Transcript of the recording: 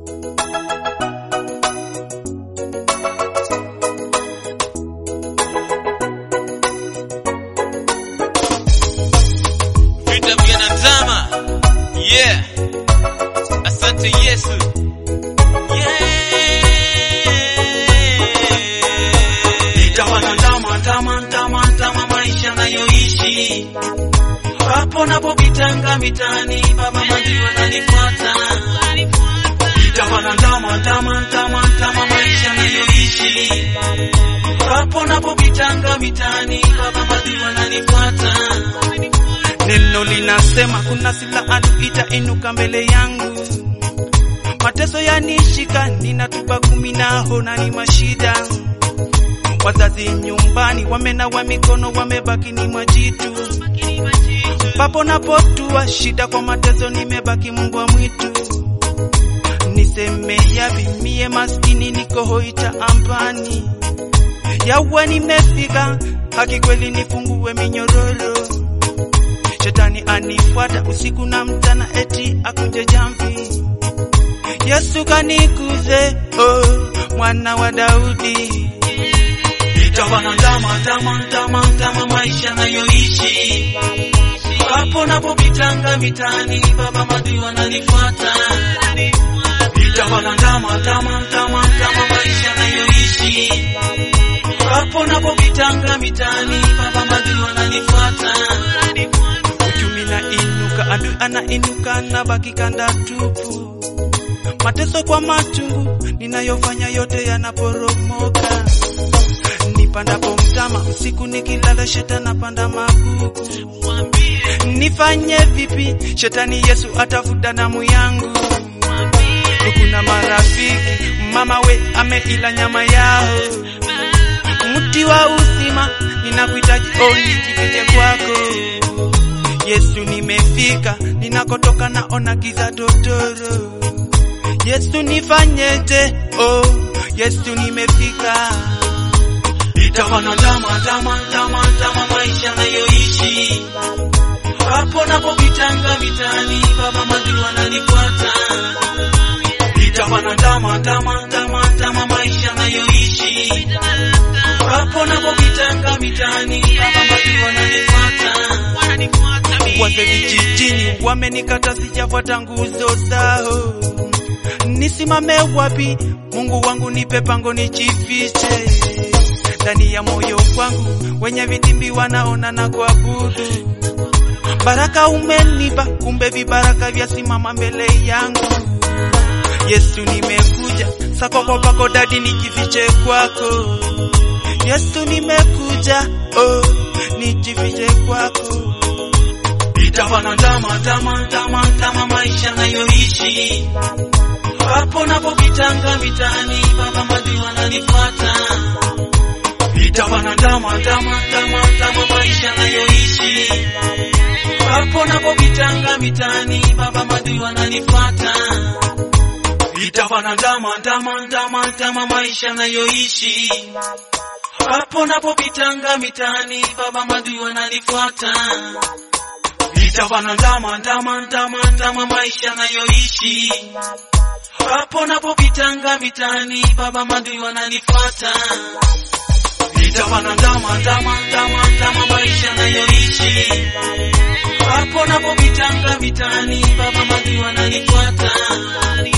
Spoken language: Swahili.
vita vyanatama yeah asante yesu yeah. nitawanandama ndama ndama ndama maisha nayoishi hapo napopitanga mitani baba maji wananifuata nitawanandama ndama ndama ndama maisha nayoishi hapo napopitanga mitani baba maji wananifuata Neno linasema kuna silaha adui itainuka mbele yangu, mateso yanishika, ninatupa kumi naho na ni mashida. Wazazi nyumbani wamenawa mikono, wamebaki ni majitu. Papo napotua shida kwa mateso, nimebaki mbwa mwitu. Niseme yapi mie maskini, niko hoita ambani yawa nimefika, haki kweli nifungue minyororo Shetani anifuata usiku na mchana, eti akunje jamvi. Yesu kanikuze, oh, mwana wa Daudi. nitawanandama ndama ndama ndama maisha nayoishi hapo napopitanga mitani baba madui wananifuata nitawanandama ndama ndama ndama maisha nayoishi hapo napopitanga mitani baba madui wananifuata Uchumi na inuka, adui anainuka na baki kanda tupu. Mateso kwa machungu ninayofanya yote yanaporomoka. Nipandapo mtama usiku nikilala, shetani apanda magugu. Nifanye vipi? Shetani Yesu atafuta damu yangu. Kuna marafiki mama we ameila nyama yao, mti wa uzima ninakuhitaji, oh nijifiche kwako Yesu. Nimefika ninakotoka, naona giza totoro. Yesu nifanyeje? Oh Yesu nimefika. nitawanandama ndama ndama ndama maisha nayoishi hapo napopitanga mitani baba madui wananifuata nitawanandama ndama ndama ndama maisha nayoishi hapo napopitanga mitani baba madui wananifuata Wazee vijijini wamenikata, sijafuata nguzo zao. Nisimame wapi? Mungu wangu, nipe pango nijifiche ndani ya moyo wangu, wenye vitimbi wanaona na kuabudu. Baraka umenipa, kumbe vibaraka vyasimama mbele yangu. Yesu nimekuja, sako kwa pako dadi, nijifiche kwako. Yesu nimekuja, oh, nijifiche kwako. nitawanandama ndama ndama ndama maisha nayoishi hapo napopitanga mitani baba madui wananifuata nitawanandama ndama ndama ndama maisha nayoishi hapo napopitanga mitani baba madui wananifuata nitawanandama ndama ndama ndama maisha nayoishi hapo napopitanga mitani baba madui wananifuata nitawanandama ndama ndama ndama maisha nayoishi hapo napopitanga mitani baba madui wananifuata nitawanandama ndama ndama ndama maisha nayoishi hapo napopitanga mitani baba madui wananifuata